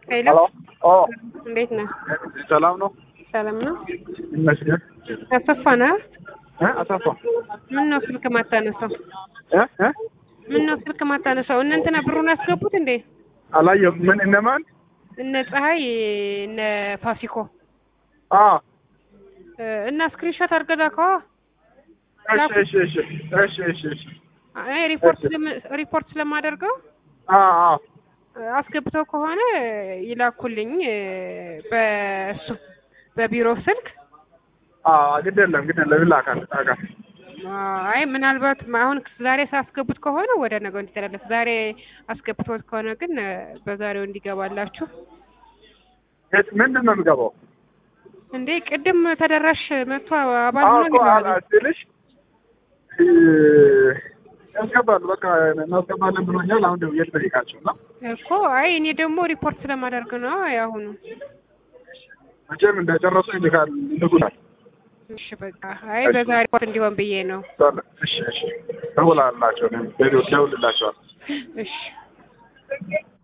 ሄሎ ሄሎ ኦ እንዴት ነህ? ሰላም ነው ሰላም ነው። ይመስገን አሰፋ ነህ? እ አሰፋ ምን ነው ስልክ ማታነሳው? እ እ ምን ነው ስልክ ማታነሳው? እነ እንትና ብሩን ያስገቡት እንዴ? አላየሁም ምን እነማን እነ ፀሐይ እነ ፋሲኮ አ እ እና ስክሪንሾት አድርገህ ላከዋ። እሺ እሺ እሺ እሺ እሺ እሺ አይ ሪፖርት ስለም- ሪፖርት ስለማደርገው አ አ አስገብተው ከሆነ ይላኩልኝ እ በእሱ በቢሮ ስልክ አ ግድ የለም ግድ የለም ይላካል ይላካል አይ ምናልባት አሁን ዛሬ ሳስገቡት ከሆነ ወደ ነገው እንዲተላለፍ፣ ዛሬ አስገብቶት ከሆነ ግን እ በዛሬው እንዲገባላችሁ። የት ምንድን ነው የሚገባው? እንዴ ቅድም ተደራሽ መጥቶ አባል አዎ ሆኖ እኮ ይገባል። አላ ስልሽ እ ያስገባሉ በቃ እናስገባለን ብሎኛል። አሁን ደውዬ ልጠይቃቸው እና እኮ አይ እኔ ደግሞ ሪፖርት ስለማደርግ ነው ያሁኑ። መቼም እንደጨረሱ ይልካል ይልኩናል። እሺ በቃ አይ በዛሬ ሪፖርት እንዲሆን ብዬ ነው። እሺ እሺ ደውላላቸው ደውልላቸዋል። እሺ